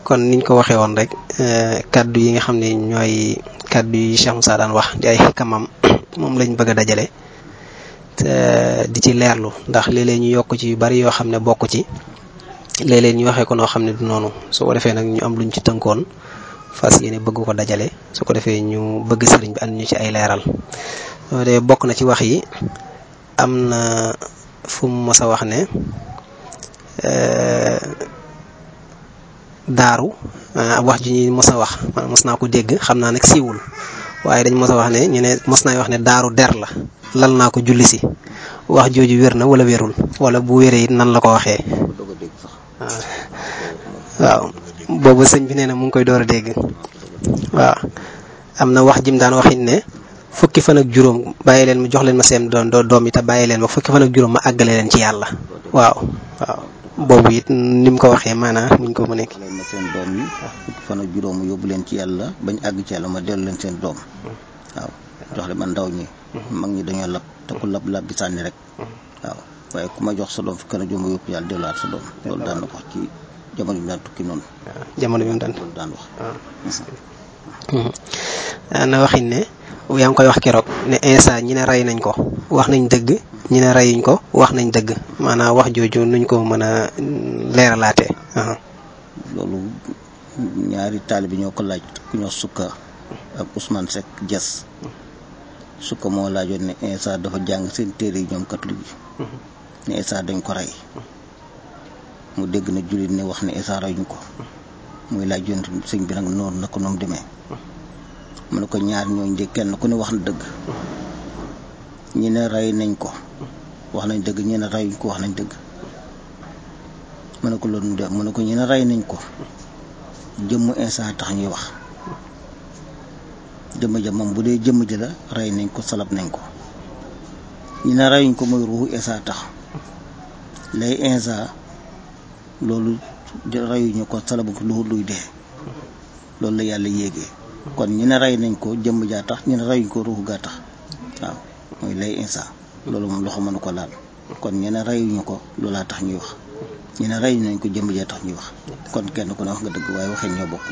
kon niñ ko waxee woon rek kaddu yi nga xam ne ñooy kaddu yi Cheikh Moussa daan wax di ay xikkamam moom lañ bëgg a dajale te di ci leerlu ndax léeg-léeg ñu yokk ci yu bari yoo xam ne bokk ci léeg-léeg ñu waxee ko noo xam ne du noonu su ko defee nag ñu am luñ ci tënkoon fas yéene bëgg ko dajale su ko defee ñu bëgg sëriñ bi ànd ñu ci ay leeral de bokk na ci wax yi am na fu mu mës a wax ne daaru wax ji ñuy mës a wax mës naa ko dégg xam naa nag siiwul waaye dañ mës a wax ne ñu ne mës naa wax ne daaru der la lal naa ko julli si wax jooju wér na wala wérul wala bu wéree it nan la ko waxee waaw boobu sëñ bi nee na mu ngi koy door a dégg waaw am na wax jim daan waxit ne fukki fan ak juróom bàyyi leen ma jox leen ma seen doom doom yi te bàyyi leen ma fukki fan ak juróom ma àggale leen ci yàlla waaw waaw boobu it ni mu ko waxee maanaam muñ ko mu nekk. leen ma seen doom yi fukki fan ak juróom yóbbu leen ci yàlla bañ àgg ci yàlla ma dellu leen seen doom waaw jox leen ma ndaw ñi. mag ñi dañoo lab te ku lab lab bi sànni rek. waaw waaye ku ma jox sa doom fukki fan ak juróom yóbbu yàlla delluwaat sa doom loolu daan na ko wax ci jamono bi mu daan tukki noonu. jamono bi mu daan loolu daan wax. na waxin ne yaa ngi koy wax keroog ne Insa ñi ne rey nañ ko wax nañ dëgg ñi ne reyuñ ko wax nañ dëgg maanaam wax jooju nuñ ko mën a leeralaatee. loolu ñaari taali bi ñoo ko laaj ku ñoo sukka ak Ousmane Seck Dias sukka moo laajoon ne Insa dafa jàng seen téere yi ñoom catholique yi ne Insa dañ ko rey mu dégg na jullit ne wax ne Insa reyuñ ko muy laaj yoon sëñ bi nag noonu na ko noonu demee mu ne ko ñaar ñooñ de kenn ku ne wax na dëgg ñi ne rey nañ ko wax nañ dëgg ñi ne reyuñ ko wax nañ dëgg mu ne ko loolu de mu ne ko ñi ne rey nañ ko jëmm Insa tax ñuy wax jëmm ja moom bu dee jëmm ji la rey nañ ko salab nañ ko ñi ne reyuñ ko mooy ruuxu Insa tax lay Insa loolu reyuñu ko salabu ko lu luy dee loolu la yàlla yéegee kon ñi ne rey nañ ko jëmm jaa tax ñi ne reyuñ ko ruuxu gaa tax waaw mooy lay Insa loolu moom loxo mënu ko laal kon ñi ne reyuñu ko loolaa tax ñuy wax ñi ne reyuñ nañ ko jëmm jaa tax ñuy wax kon kenn ku ne wax nga dëgg waaye waxee ñoo bokk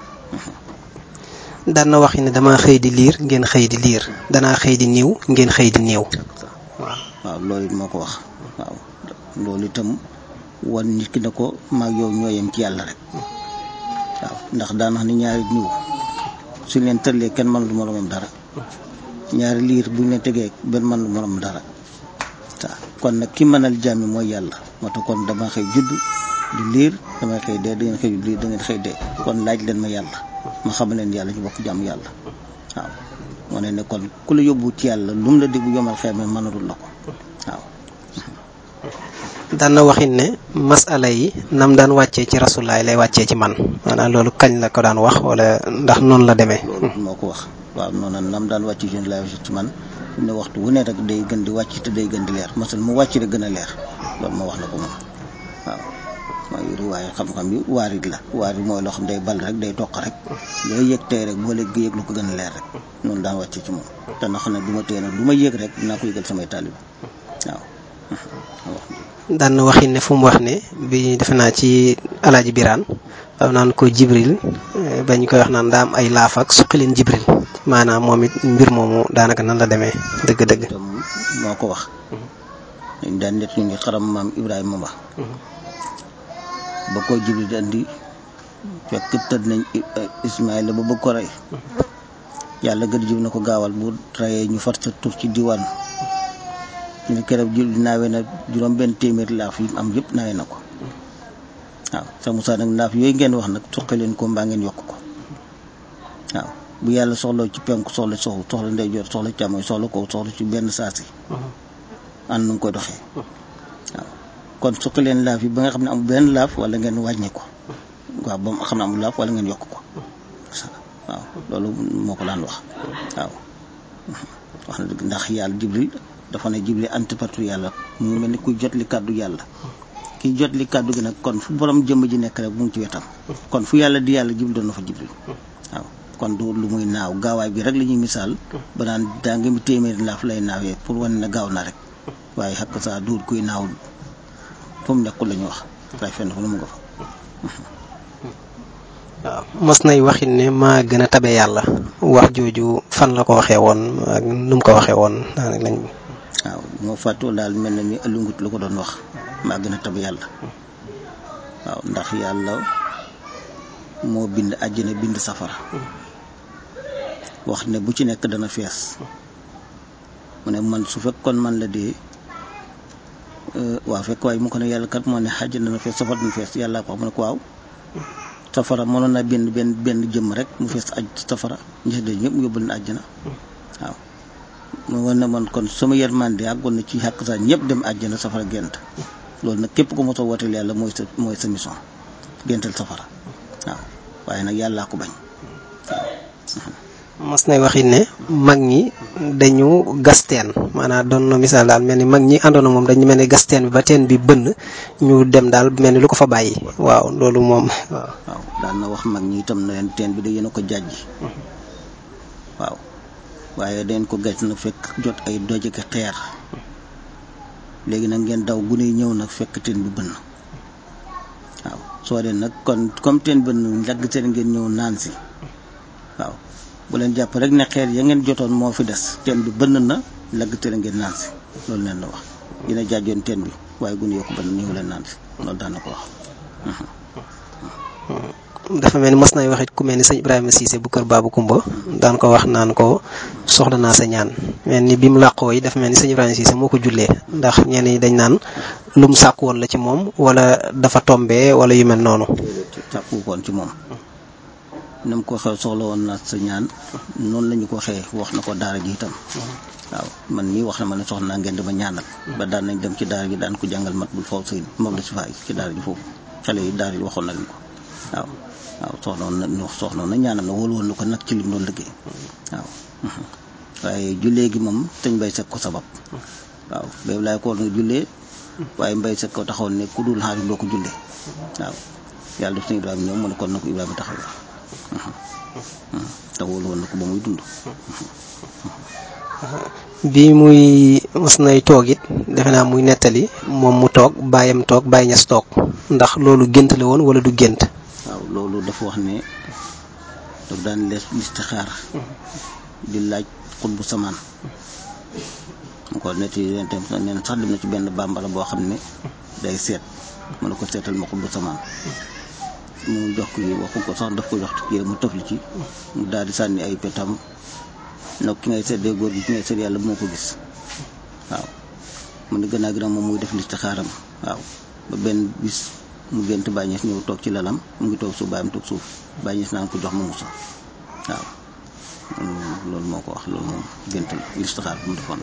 daan na wax ne dama xëy di liir ngeen xëy di liir danaa xëy di niiw ngeen xëy di niiw waaw waaw loolu it moo ko wax waaw loolu itam wan nit ki ne ko maag yow ñoo yem ci yàlla rek waaw ndax daan wax ni ñaari niw suñ leen tëllee kenn mën lu moromam dara ñaari liir buñ leen tegee benn mën lu moromam dara waaw kon nag ki mënal jàmmi mooy yàlla moo tax kon dama xëy judd di liir damay xëy dee da ngeen xëy liir da ngeen xëy dee kon laaj leen ma yàlla ma xam leen yàlla ñu bokk jàmm yàlla waaw moo ne ne kon ku la yóbbu ci yàlla lu mu la dig bu yomal xëy ma mënalul la ko waaw daan na waxin ne masala yi nam daan wàccee ci rasulaay lay wàccee ci man maanaam loolu kañ la ko daan wax wala ndax noonu la demee. loolu moo ko wax waaw noonu nam daan wàcc ci lay wàcc ci man ne waxtu wu ne rek day gën di wàcc te day gën di leer masal mu wàcc rek gën a leer loolu moo wax na ko moom waaw mooy riwaaye xam-xam bi waarit la waarit mooy loo xam day bal rek day toq rek looy yëg tey rek boo léegi yëg lu ko gën a leer rek noonu daan wàcce ci moom te na xam ne du ma tee nag lu ma yëg rek dinaa ko yëgal samay taalib waaw daan na waxin ne fu mu wax ne bi defe naa ci alaaji biraan am naan ko jibril bañ koy wax naan daa am ay laaf ak suqi leen jibril maanaam moom it mbir moomu daanaka nan la demee dëgg-dëgg tam moo ko wax dañ daan net ñu ngi xaram maam ibrahima ba ba ko jibril di andi fekk tëdd nañ ismaïla ba bëgg ko rey yàlla gën jib na ko gaawal bu reyee ñu far sa tur ci diwaan ñu keroog jul naawee na juróom benn téeméer laaf yi am yëpp naawee na ko waaw sa Moussa nag laaf yooyu ngeen wax nag suqi leen ko mbaa ngeen yokk ko waaw bu yàlla soxla ci penku soxla soxla soxla ndeyjoor soxla càmmoñ soxla ko soxla ci benn saasi ànd nu ngi koy doxee waaw kon suqi leen laaf yi ba nga xam ne amul benn laaf wala ngeen wàññi ko waaw ba xam ne amul laaf wala ngeen yokk ko waaw loolu moo ko daan wax waaw wax na dëgg ndax yàlla jibril dafa ne jibril antipartout yàlla mu ngi mel ni kuy jot li kàddu yàlla kiy jot li kàddu gi nag kon fu borom jëmm ji nekk rek mu ngi ci wetam kon fu yàlla di yàlla jibril doon na fa jibril waaw kon du lu muy naaw gaawaay bi rek la ñuy misaal ba naan daa ngi téeméeri laaf lay naawee pour wane ne gaaw na rek waaye xakk saa duut kuy naaw fu mu nekkul la ñu wax waaye fenn fu ne mu nga fa waaw mos nay waxit ne maa gën a tabe yàlla wax jooju fan la ko waxee woon ak nu mu ko waxee woon daanaka lañ. waaw moo fàttoo daal mel na ni alungut la ko doon wax maa gën a tabe yàlla waaw ndax yàlla moo bind àjjana bind safara wax ne bu ci nekk dana fees mu ne man su fekkoon man la dee waaw fekk waaye mu ko ne yàlla kat moo ne àjjana dana fees safara dana fees yàlla ko wax mu ne ko waaw safara mënoon na benn benn benn jëmm rek mu fees aj safara ñi de ñëpp mu yóbbul na àjjana waaw mu war na man kon sama yërmande àggoon na ci xàq saa ñëpp dem àjjana safara gent loolu nag képp ko mos a wooteel yàlla mooy sa mooy sa mission gental safara waaw waaye nag yàllaa ko bañ mos nay waxit ne mag ñi dañu gas teen maanaam doon na misaal daal mel ni mag ñi àndoon na moom dañu mel ni gas teen bi ba teen bi bënn ñu dem daal mel ni lu ko fa bàyyi waaw loolu moom waaw. waaw daan na wax mag ñi itam na leen teen bi da yéen a ko jàjji waaw waaye dañ ko gàcc nag fekk jot ay doj ak xeer léegi nag ngeen daw gune ñëw nag fekk teen bi bënn waaw soo dee nag kon comme teen bënn njagg seen ngeen ñëw naan si waaw bu leen jàpp rek ne xeer ya ngeen jotoon moo fi des teen bi bënn na lagg teen ngeen naan si loolu leen la wax dina jaajoon teen bi waaye gune yoo ko bënn ñëw leen naan si loolu daan na ko wax dafa mel ni mos nay waxit ku mel ni sëñ Ibrahima Cissé bu kër Baabu Kumba daan ko wax naan ko soxla naa sa ñaan mel ni bi mu làqoo yi dafa mel ni sëñ Ibrahima Cissé moo ko jullee ndax ñenn ñi dañ naan lu mu sàkk woon la ci moom wala dafa tombee wala yu mel noonu. sàkku koon ci moom ni mu ko waxee soxla woon naa sa ñaan noonu la ñu ko waxee wax na ko daara ji itam waaw man nii wax na ma ne soxla naa ngeen dama ñaanal ba daan nañ dem ci daara ji daan ko jàngal mat bul faw sëy moom la si faay ci daara ji foofu xale yi daara ji waxoon na leen ko waaw waaw soxnoon na ñu soxnoon na ñaanal na wóolu woon na ko nag ci lim doon liggéey waaw waaye jullee gi moom sëñ Mbay Sekk ko sabab waaw béy laay ko war nga jullee waaye Mbay Sekk ko taxawoon ne ku dul xaar doo ko jullee waaw yàlla def sëñ Ibrahima ñëw mu ne kon na ko Ibrahima taxaw te wóolu woon na ko ba muy dund bi muy mos nay toog it defe naa muy nettali moom mu toog bàyyam toog bàyyi ñas toog ndax loolu gént la woon wala du gént. waaw loolu dafa wax ne daf daan lees listixaar di laaj xut bu samaan mu ko nett yi leen tam nee na sax dem na ci benn bambara boo xam ne day seet mu ne ko seetal ma xut bu samaan mu jox ko yi waxu ko sax daf ko jox kii mu tëfli ci mu daal di sànni ay petam nag ki ngay seet dee góor gi ki ngay seet yàlla moo ko gis waaw mu ne gën a gën a moom muy def listixaaram waaw ba benn bis mu gént bàññees ñëw toog ci lalam mu ngi toog suuf bàyyam toog suuf bàññees naan ko jox ma musa waaw loolu moo ko wax loolu moom gént la listixaar bu mu defoon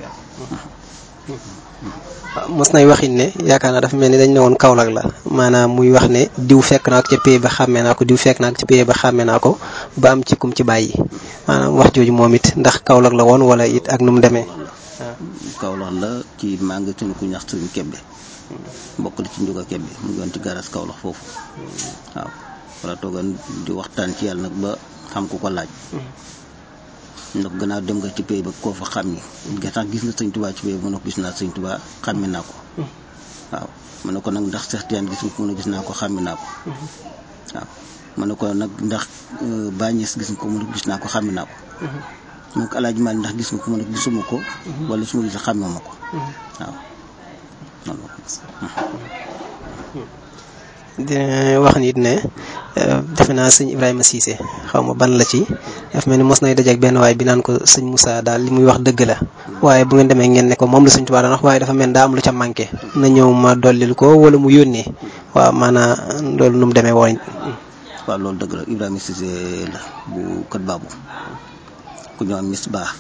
mos nay waxin ne yaakaar naa dafa mel ni dañ ne woon Kaolack la maanaam muy wax ne diw fekk naa ko ca pay ba xàmmee naa ko diw fekk naa ko ca pay ba xàmmee naa ko ba am ci kum ci bàyyi maanaam wax jooju moom it ndax Kaolack la woon wala it ak nu mu demee. Kaolack la ci magasin ku ñax suñu kebbe mbokk la ci njuga kebbe mu ngi woon ci garas Kaolack foofu waaw wala toogan di waxtaan ci yàlla nag ba xam ku ko laaj ndax gannaaw dem nga ci pay ba koo fa xam ni nga tax gis na sëñ tubaa ci pay ba mu ne ko gis naa sëñ tubaa xàmme naa ko waaw mu ne ko nag ndax Seex Tijaan gis nga ko mu ne gis naa ko xàmme naa ko waaw mu ne ko nag ndax bàññees gis nga ko mu ne gis naa ko xàmme naa ko mu ne ko alaaji Maalik ndax gis nga ko mu ne gisuma ko wala su ma gis xàmme ma ko waaw di wax nit ne defe naa sëñ Ibrahima Cissé xaw ma ban la ci dafa mel ni mos nay dajeek benn waay bi naan ko sëñ Moussa daal li muy wax dëgg la waaye bu ngeen demee ngeen ne ko moom la sëñ Tuubaa daan wax waaye dafa mel ni daa am lu ca manqué na ñëw ma dollil ko wala mu yónnee waaw maanaam loolu nu mu demee woon. waaw loolu dëgg la Ibrahima Cissé la bu kët baabu ku ñëw mis baax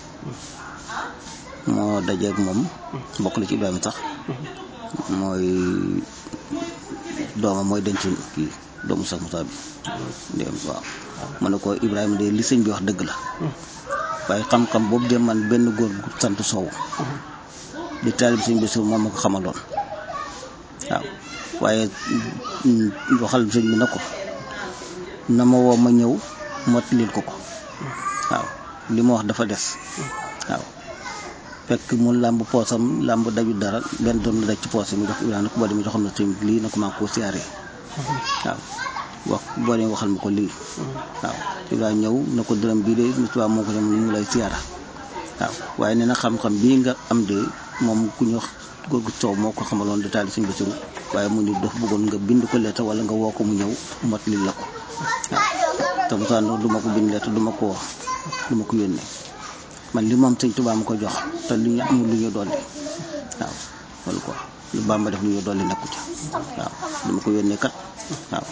moo dajeek moom bokk la ci Ibrahima sax mooy doomam mooy denc kii doomu sax Moussa bi dem waaw mu ne ko Ibrahima de li sëñ bi wax dëgg la waaye xam-xam boobu de man benn góor gu sant Sow di taalib sëñ bi Sow moom ma ko xamaloon waaw waaye waxal sëñ bi na ko na ma woo ma ñëw mottalil ko ko waaw li ma wax dafa des waaw fekk mu làmb poosam làmb daju dara benn doon la daj ci poosam mu jox Ibrahima nag boo demee joxoon na sëñ lii na ko maa ko siyaaree waaw wax boo leen waxal ma ko lii waaw Ibrahima ñëw na ko dërëm bii de ni tubaab moo ko dem ñu ngi lay siyaara waaw waaye nee na xam-xam bii nga am de moom ku ñu wax góor gu soow moo ko xamaloon détail suñu basiru waaye mu ni dafa bëggoon nga bind ko lettre wala nga woo ko mu ñëw mot li la ko waaw te bu saa du ma ko bind lettre du ma ko wax du ma ko yónnee man li moom sëñ Tuubaa ma ko jox te li ñu amul lu ñu dolli waaw loolu quoi lu Bàmba def lu ñu dolli nekku ca waaw du ma ko yónnee kat waaw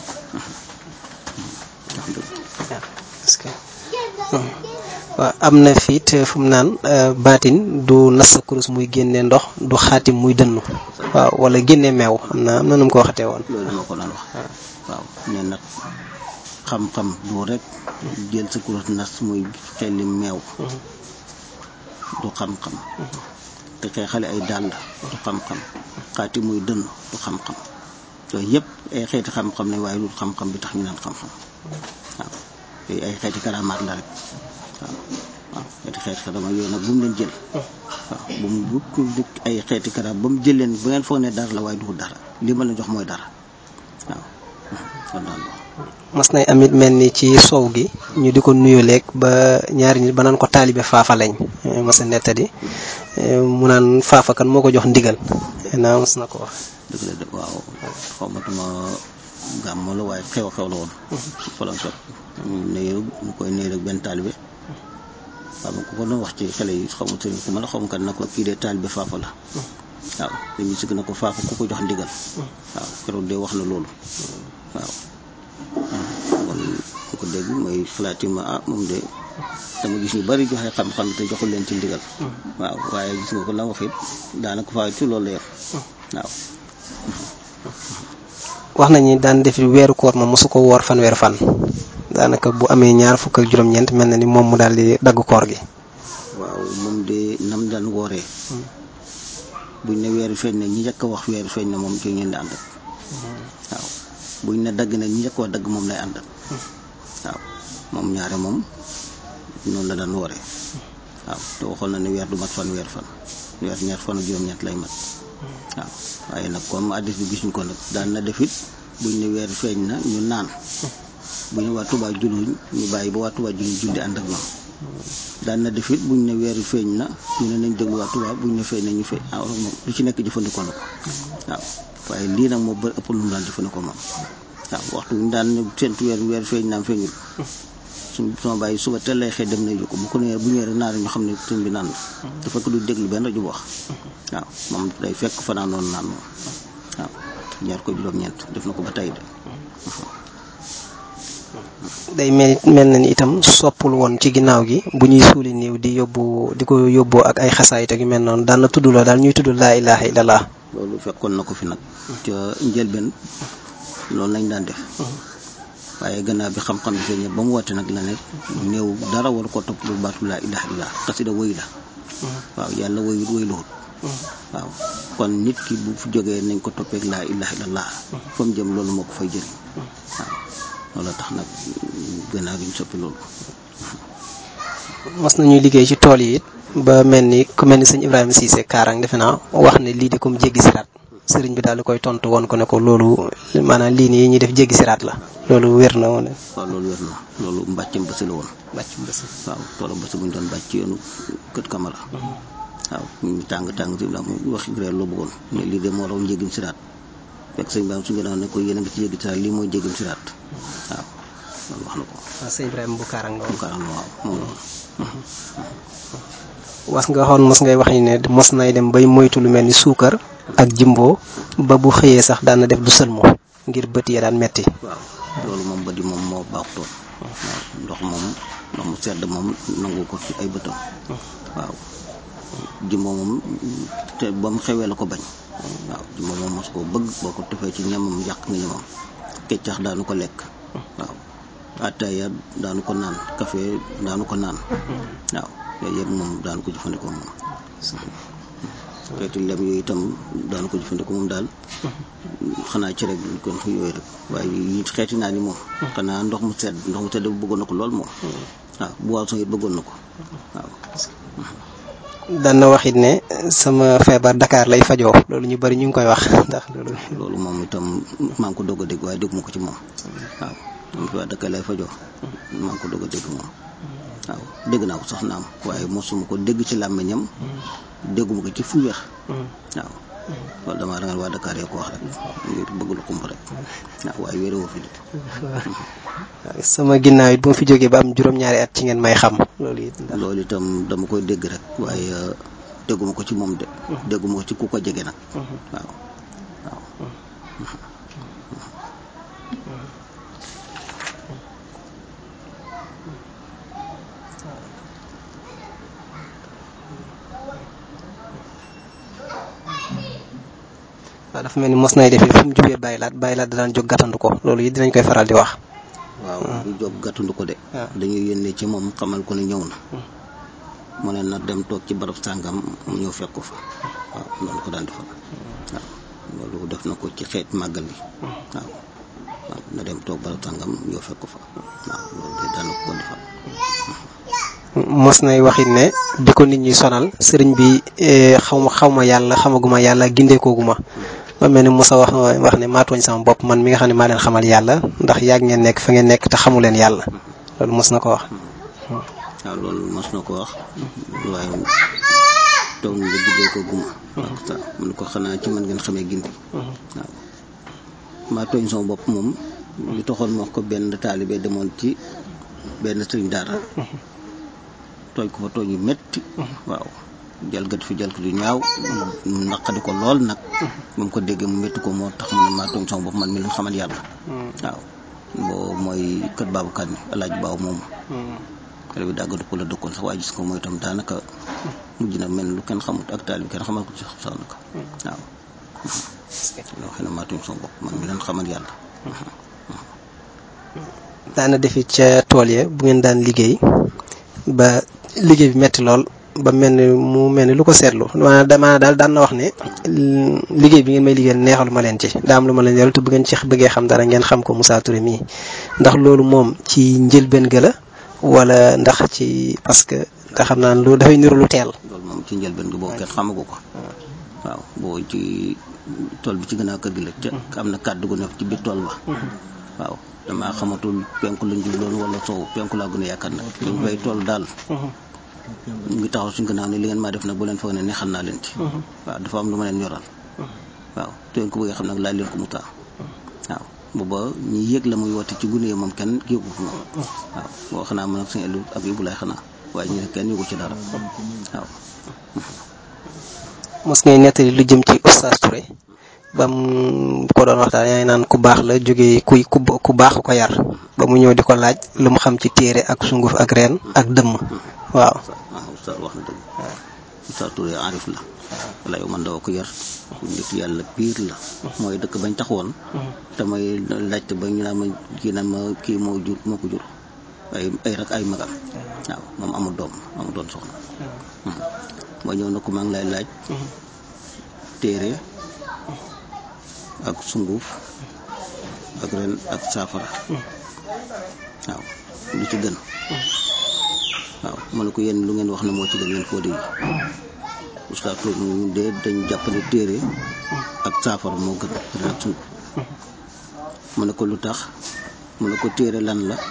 parce que waaw am na fiit fu mu naan baatin du nas sa kurus muy génne ndox du xaatim muy dënnu waaw wala génne meew am na am na nu mu ko waxatee woon loolu moo ko doon wax waaw ne nag xam-xam du rek jël sa kurus nas muy xelli meew du xam-xam te xëy xale ay dàll du xam-xam xaati muy dënn du xam-xam yooyu yëpp ay xeeti xam-xam ne waaye lu xam-xam bi tax ñu naan xam-xam waaw yooyu ay xeeti karamaat la rek waaw waaw xeeti xeeti karamaat yooyu nag bu mu leen jël waaw bu mu bu ay xeeti karamaat ba mu jël leen bu ngeen foog ne dara la waaye du dara li ma la jox mooy dara waaw kon daal mas nay amit mel ni ci soow gi ñu di ko nuyuleeg ba ñaari nit ba naan ko taalibe faafa lañ mas a nettadi mu naan faafa kan moo ko jox ndigal naa mas na ko wax dëgg la de waaw xawmatuma gàmm la waaye xew-xew la woon falan sot nuyu ñu koy nuyu rek benn taalibe waaw ma ko ko doon wax ci xale yi xaw ma sëriñ ku ma la xaw ma kan na ko kii de taalibe faafa la waaw dañuy sigg na ko faafa ku ko jox ndigal waaw keroog de wax na loolu waaw kon ku ko dégg mooy xalaati ma ah moom de dama gis ñu bari joxe xam-xam te joxul leen ci ndigal waaw waaye gis nga ko la wax it daanaka faa ci loolu la yor waaw wax nañu daan def weeru koor ma mosu ko woor fanweer fan daanaka bu amee ñaar fukk ak juróom-ñeent mel na ni moom mu daal di dagg koor gi waaw moom de nam daan wooree buñ ne weeru feeñ na ñi njëkk a wax weeru feeñ na moom ci ngeen di ànd ak waaw buñ ne dagg na ñi njëkk a wax dagg moom lay ànd ak waaw moom ñaare moom noonu la daan wooree waaw te waxoon na ne weer du mat fan weer fan weer ñaar fan ak juróom-ñett lay mat waaw waaye nag comme addis bi gisuñ ko nag daan na def it buñ ne weer feeñ na ñu naan bu ñu waa Tuubaa julluñ ñu bàyyi ba waa Tuubaa julluñ julli ànd ak ñoom daan na def it buñ ne weeru feeñ na ñu ne nañ déglu waa Tuubaa buñ ne feeñ na ñu feeñ ah moom lu ci nekk jëfandikoo na ko waaw waaye lii nag moo bëri ëpp lu mu daan jëfandikoo moom waaw waxtu ñu daan séntu weer weer feeñ naam feeñul suñ sama bàyyi suba teel lay xëy dem na ko bu ko nee bu ñëwee rek naan ñu xam ne sëñ bi naan la dafa ko du déglu benn rajo bu wax waaw moom day fekk fanaan noonu naan moom waaw ñaar ko juróom-ñeent def na ko ba tey de day mel mel na ni itam soppul woon ci ginnaaw gi bu ñuy suuli néew di yóbbu di ko yóbboo ak ay xasaayit ak yu mel noonu daan na tudd loo daal ñuy tudd laa ilaha illallah loolu fekkoon na ko fi nag ca njëlbeen loolu lañ daan def waaye gannaaw bi xam-xam bi feeñee ba mu woote nag la ne néew dara war ko topp lu baatu laa ilaha illallah xasida woy la waaw yàlla woyut woy luwut waaw kon nit ki bu fi jógee nañ ko toppeek laa ilaha illallah fa mu jëm loolu moo ko fay jëriñ waaw loolu tax nag gannaaw bi ñu soppi loolu mas nañuy liggéey ci tool yi it ba mel ni ku mel ni sëñ Ibrahima Cissé Kaarang defe naa wax ne lii di comme jéggi siraat sëriñ bi daal di koy tontu woon ko ne ko loolu maanaam lii nii ñuy def jéggi siraat la loolu wér na woon. waaw loolu wér na loolu mbàccam bësi la woon. mbàccam bësi. waaw toolam bësi bu ñu doon bàcc ci yoonu kët kamara. waaw ñu tàng tàng si la mu wax réer loo bëggoon. mais lii de moo raw njéggim siraat fekk sëñ Ibrahima su ñu ne ko yéen a ngi ci jéggi siraat lii mooy jéggim siraat waaw loolu wax na ko. waaw sëñ Ibrahima bu Kaarang bu Kaarang waaw moom was nga xoon mos ngay wax ni ne mos nay dem bay moytu lu mel ni suukar ak jimbo ba bu xëyee sax daan na def du sëlmu ngir bët ya daan metti waaw loolu moom bët yi moom moo baaxutoon waaw ndox moom ndox mu sedd moom nangu ko ci ay bëtam waaw jimbo moom te ba mu xewee la ko bañ waaw jimbo moom mos koo bëgg boo ko tefee ci ñamam yàq nga ñamam keccax daanu ko lekk waaw ataaya daanu ko naan café daanu ko naan waaw yooyu yëpp moom daanu ko jëfandikoo moom xeeti lem yooyu itam daanu ko jëfandikoo moom daal xanaa ci rek kon yooyu rek waaye yi xeeti naa ni moom xanaa ndox mu sedd ndox mu sedd bu bëggoon na ko lool moom waaw boisson it bëggoon na ko waaw daan na wax it ne sama feebar Dakar lay fajoo loolu ñu bari ñu ngi koy wax ndax loolu. loolu moom itam maa ngi ko doog a dégg waaye dégg ma ko ci moom waaw moom feebar Dakar lay fajoo maa ngi ko doog a dégg moom waaw dégg naa ko sax naam waaye mosuma ko dégg ci làmmiñam dégguma ko ci fu wér waaw loolu damaa ragal waa Dakar yoo ko wax rek ngir bëgg lu kump rek waaw waaye wéerewoo fi de sama ginnaaw it bu ma fi jógee ba am juróom-ñaari at ci ngeen may xam loolu it. loolu itam dama koy dégg rek waaye dégguma ko ci moom de dégguma ko ci ku ko jege nag waaw waaw waaw dafa mel ni mos nay def fu mu jubee bàyyi laat bàyyi laat daan jóg gàttandu ko loolu it dinañ koy faral di wax. waaw du jóg gàttandu ko de waaw. dañuy yónnee ci moom xamal ko ne ñëw na mu ne na dem toog ci barab sàngam mu ñëw fekk ko fa waaw loolu ko daan defal waaw loolu def na ko ci xeet màggal bi waaw waaw na dem toog barab sàngam ñëw fekk ko fa waaw loolu de daan na ko ko defal mos nay waxit ne bi ko nit ñi sonal sëriñ bi xaw ma xaw ma yàlla xamaguma yàlla gindeekooguma ba mel ni Moussa wax wax ne maa tooñ sama bopp man mi nga xam ne maa leen xamal yàlla ndax yàgg ngeen nekk fa ngeen nekk te xamu leen yàlla loolu mos na ko wax. waaw loolu mos na ko wax waaye toog na nga juddoo ko guma waaw sa mun ko xanaa ci man ngeen xamee gindi waaw maa tooñ sama bopp moom li taxoon ma wax ko benn taalibe demoon ci benn sëriñ daara tooñ ko fa tooñ yu metti waaw jalgat fi jalgat yu ñaaw naqadi ko lool nag ba mu ko déggee mu métti ko moo tax mu ne maa tooñ sama bopp man mi leen xamal yàlla waaw boo mooy kër baabu kan alaaj baaw moomu xale bi dàggatu ko la dëkkoon sax waaye gis ko mooy itam daanaka mujj na mel lu kenn xamut ak taal bi kenn xamal ko ci sax naka waaw loo xam ne maa tooñ sama bopp man mi leen xamal yàlla daana defi ca tool ya bu ngeen daan liggéey ba liggéey bi metti lool ba mel ni mu mel ni lu ko seetlu maanaam dama daal daan na wax ne liggéey bi ngeen may liggéeyal neexalu ma leen ci daa am lu ma leen yoral te bu ngeen ci bëggee xam dara ngeen xam ko Moussa Touré mii ndax loolu moom ci njëlbeen ga la wala ndax ci parce que nga xam naa lu dafay niru lu teel. loolu moom ci njëlbeen gi boobu kenn xamagu ko waaw boo ci tool bi ci gën a kër gi la ca am na kàddu gu nekk ci biir tool ba waaw damaa xamatul penku lañ jubloon wala sow penku laa gën a yaakaar nag dañ fay tool daal ñu ngi taxaw suñ gannaaw ne li ngeen maa def nag bu leen foog ne neexal naa leen ci waaw dafa am lu ma leen yoral waaw te ko bëggee xam nag laaj leen ko mu taa waaw booba ñi yëg la muy woote ci gune yi moom kenn yëgu ko moom waaw boo xanaa man ak sëñ Elu ak Ibou Laye xanaa waaye ñu ne kenn yëgu ci dara waaw mos ngay nettali lu jëm ci Oustaz Touré ba mu ko doon waxtaan yaa ngi naan ku baax la jógee kuy ku ku baax ko yar ba mu ñëw di ko laaj lu mu xam ci téere ak sunguf ak reen ak dëmm waaw. waaw Oustaz wax na dëgg Oustaz Touré arif la wala yow man doo ko yar nit yàlla piir la mooy dëkk bañ taxawoon te may laajte ba ñu naan ma kii naan ma kii moo jur moo ko jur ay ay rak ay magam waaw moom amul doom amul doon soxna ba ñëw na ko maa ngi lay laaj téere ak sunguf ak ren ak saafara waaw lu ci gën waaw ma ne ko yéen lu ngeen wax ne moo ci gën yéen fóode yi Oustaz Touré ñun de dañ jàppale téere ak saafara moo gën ren ak sunguf mu ne ko lu tax mu ne ko téere lan la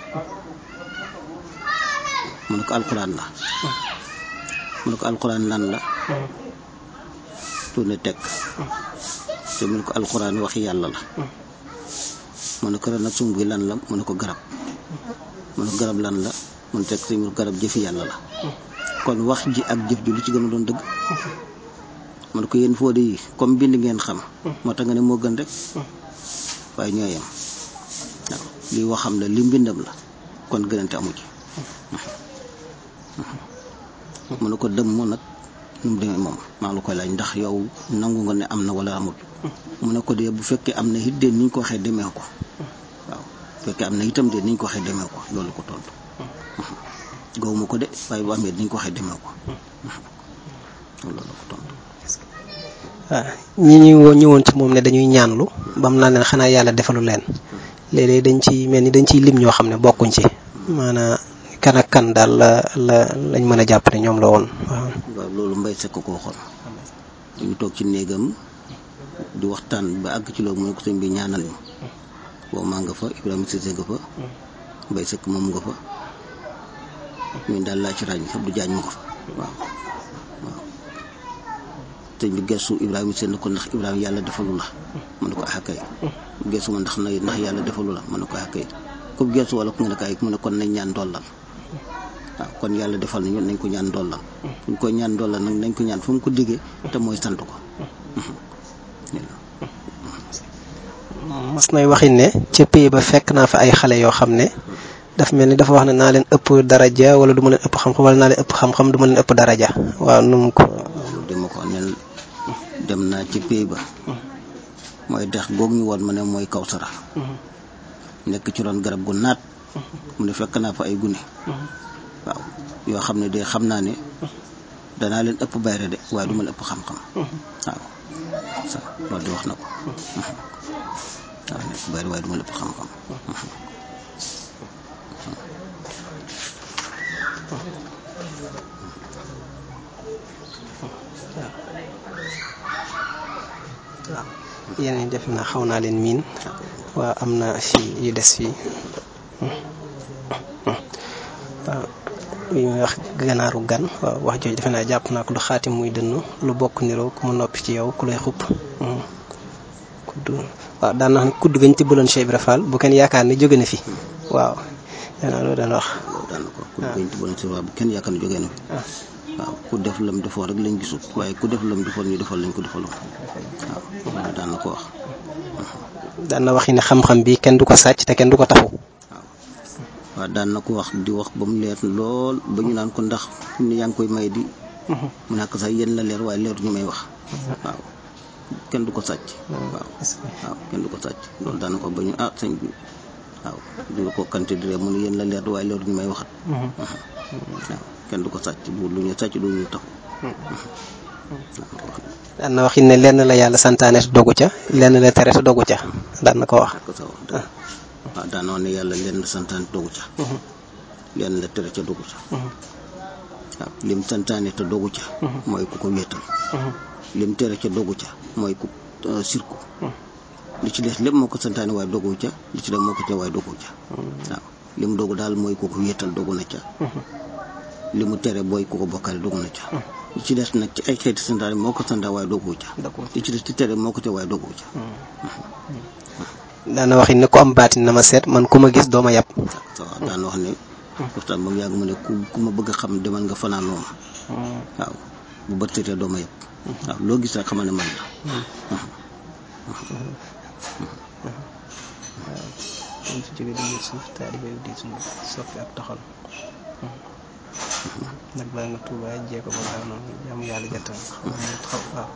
mu ne ko alxuraan la mu ne ko alxuraan lan la tourné teg te mu ne ko alxuraan waxi yàlla la mu ne ko ren ak sunguf gi lan la mu ne ko garab mu ne ko garab lan la mu ne teg si mu garab jëfi yàlla la kon wax ji ak jëf ji lu ci gën a doon dëgg mu ne ko yéen fóode yi comme bind ngeen xam moo tax nga ne moo gën rek waaye ñoo yem waaw lii waxam la li mbindam la kon gënante amu ci mu ne ko dëmm nag nu mu demee moom maa ngi la koy laaj ndax yow nangu nga ne am na wala amul mu ne ko dee bu fekkee am na it de ni ñu ko waxee demee ko waaw bu fekkee am na itam de ni ñu ko waxee demee ko loolu ko tontu gawuma ko de waaye bu amee ni ñu ko waxee demee ko loolu ko tontu. waaw ñi ñu ñëwoon ci moom ne dañuy ñaanlu bam naa leen xanaa yàlla defalu leen léeg-léeg dañ ci mel ni dañ ciy lim ñoo xam ne bokkuñ ci maanaam kan ak kan daal la la lañ mën a jàpp ne ñoom la woon waaw. waaw loolu mbay sekk ko waxoon ñu ngi toog ci néegam di waxtaan ba àgg ci loolu mu ne ko sëñ bi ñaanal ñu boobu maa nga fa Ibrahima Cissé nga fa mbay sekk moom nga fa ñun daal laa ci ràññ Abdou Diagne ma ko fa waaw waaw sëñ bi gestu Ibrahima Cissé ne ko ndax Ibrahima yàlla defalu la mu ne ko ah kay gestu ma ndax na ndax yàlla defalu la mu ne ko ah kay ku gestu wala ku nga ne kay mu ne kon nañ ñaan dollal waaw kon yàlla defal nañu nañ ko ñaan dollal fu ñu ko ñaan dollal nag nañ ko ñaan fu mu ko diggee te mooy sant ko mas nay waxin ne ca pays ba fekk naa fa ay xale yoo xam ne daf mel ni dafa wax ne naa leen ëpp daraja wala du ma leen ëpp xam-xam wala naa leen ëpp xam-xam du ma leen ëpp daraja waaw nu mu ko. loolu dama ko nel dem naa ci pays ba mooy dex googu ñu woon ma ne mooy Kawsara nekk ci ron garab gu naat mu ne fekk naa fa ay gune waaw yoo xam ne de xam naa ne danaa leen ëpp bayre de waaye du ma leen ëpp xam-xam waaw sa loolu di wax na ko waaw nekk bayre waaye du ma leen ëpp xam-xam waaw yeneen def na xaw naa leen miin waaw am na fii yu des fii waaw li ñuy wax ganaaru gan waaw wax jooju defe naa jàpp naa ko du xaatim muy dënn lu bokk niroo ku mu noppi ci yow ku lay xupp kudd waaw daan na xam ne kudd gañ tibbaloon Cheikh Ibra Fall bu kenn yaakaar ne jóge na fi waaw danaa loolu daan wax loolu daan na ko ku bañ tibbaloon si waaw bu kenn yaakaar ne jógee na fi waaw ku def lam defoon rek lañ gisut waaye ku def lam defoon ñu defal lañ ko defaloon waaw loolu daan na ko wax daan na waxi ne xam-xam bi kenn du ko sàcc te kenn du ko tafu waaw daan na ko wax di wax ba mu leer lool ba ñu naan ko ndax ni yaa ngi koy may di mu nekk sax yéen la leer waaye leer ñu may wax waaw kenn du ko sàcc waaw waaw kenn du ko sàcc loolu daan na ko ba ñu ah sëñ bi waaw di ko kante di mu ne yéen la leer waaye leer ñu may waxat waaw kenn du ko sàcc bu lu ñu sàcc du ñu taxu daan na waxi ne lenn la yàlla santaane te dogu ca lenn la tere te dogu ca daan na ko wax ko sa wax dëgg waaw daanoo ne yàlla lenn santaane dogu ca lenn la tere ca dogu ca waaw lim santaane te dogu ca mooy ku ko wéetal lim tere ca dogu ca mooy ku sirku li ci des lépp moo ko santaane waaye dogu ca li ci des moo ko ca waaye dogu ca waaw lim dogu daal mooy ku ko wéetal dogu na ca li mu tere booy ku ko bokkale dogu na ca li ci des nag ci ay xeeti santaane moo ko santaane waaye dogu ca li ci des ci tere moo ko ca waaye dogu ca daana waxi ne ku am baatin na ma seet man ku ma gis dooma yàpp waaw daan wax ne waxtaan ba mu yàgg mu ne ku ku ma bëgg a xam demal nga fanaan moom waaw bu bët setee dooma yàpp waaw loo gis rek xamal ne man la waaw fi jóge di jël suuf taalibe di suuf soppi ak toxal nag baa nga tuuba jee ko ba gaaw noonu jaamu yàlla jattal xam nga xaw waaw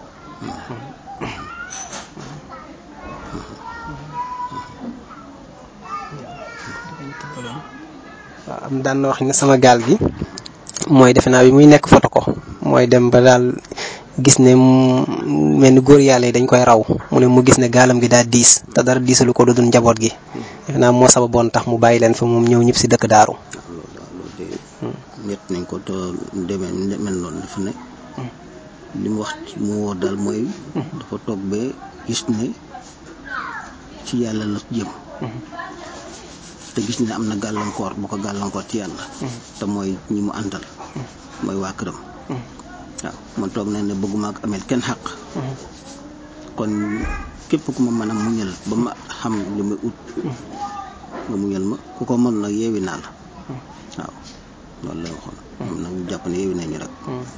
waaw am daan na wax ne sama gaal gi mooy defe naa bi muy nekk foto ko mooy dem ba daal gis ne mel ni góor yàlla yi dañ koy raw mu ne mu gis ne gaalam gi daal diis te dara diisalu ko lu dul njaboot gi defe naa moo sababoon tax mu bàyyi leen fa moom ñëw ñëpp si dëkk daaru loolu loolu de ñett nañ ko te demee mel noonu dafa ne li mu wax mu woo daal mooy dafa toog ba gis ne ci yàlla la jëm te gis ne am na gàllankoor bu ko gàllankoor ci yàlla te mooy ñi mu àndal mooy waa këram waaw man toog nañ ne bëgguma ak amel kenn xaq kon képp ku ma mën a muñal ba ma xam li may ut nga muñal ma ku ko mën nag yeewi naa la waaw loolu la waxoon moom nag ñu jàpp ne yeewi nañu rek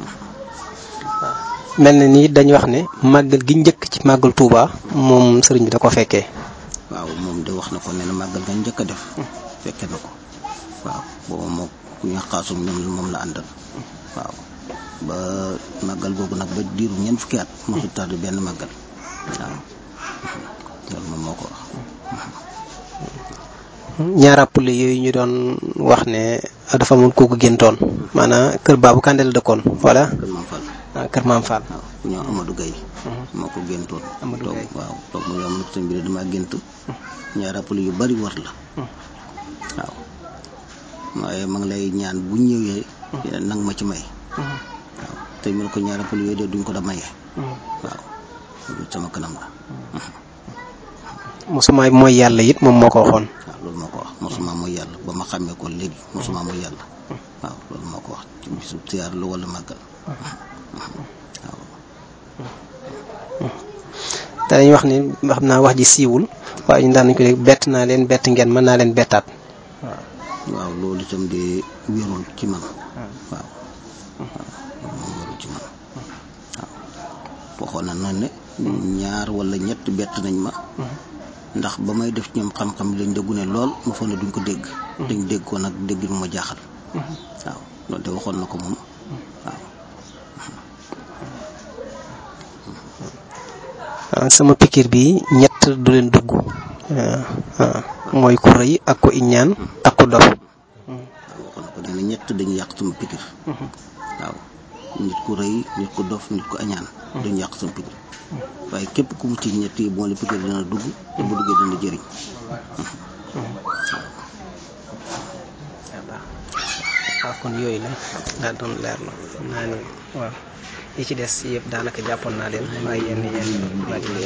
mel na ni dañu wax ne màggal gi njëkk ci màggal Touba moom sëriñ bi da ko fekkee waaw moom de wax na ko nee na màggal nga njëkk a def fekke na ko waaw booba moo ku ñu xaasum ñoom moom la àndal waaw ba màggal googu nag ba diiru ñeent fukki at mosu tardé benn màggal waaw loolu moom moo ko wax ñaara pulle yooyu ñu doon wax ne dafa amoon kooku géntoon maanaam kër baabu kànde la dëkkoon voilà kër Maam Fall ah kër maam Fall waaw ku ñëw Amadou Gaye moo ko géntoon Amadou toog Gaye. waaw toog mu yom nag sëñ bi de damaa gént ñaari rappel yu bari war la waaw waaye ma ngi lay ñaan bu ñëwee nang ma ci may waaw te ñu ko ñaara pël yooyu de duñ ko da maye waaw loolu sama kanam la mosuma mooy yàlla it moom moo ko waxoon waaw loolu moo ko wax mosuma mooy yàlla ba ma xàmmee ko léegi mosuma mooy yàlla waaw loolu moo ko wax ci bisu siyaar la wala màggal waaw te dañuy wax ni xam naa wax ji siiwul waaye ñu daan nañ ko dégg bett naa leen bett ngeen mën naa leen bettaat waaw loolu itam de wérul ci man waaw waaw moom wérul ci man waaw waxoon na noonu ne ñaar wala ñett bett nañ ma ndax ba may def ñoom xam-xam lañ déggu ne lool ma foog ne duñ ko dégg dañ dégg ko nag dégg nu ma jaaxal waaw loolu de waxoon na ko moom waaw sama pikir bi ñett du leen dugg mooy ku rëy ak ku iñaan ak ku dof waaw waxoon na ko nee na ñett dañuy yàq sama pikir waaw nit ku rëy nit ku dof nit ku añaan dañu yàq sama pikir waaye képp ku mu ci ñett yi moo la pikir dana dugg te bu duggee dana jëriñ waaw kon yooyu la daal doon leer la xam naa ne waaw yi ci des yëpp daanaka jàppoon naa leen waaye yenn yenn laaj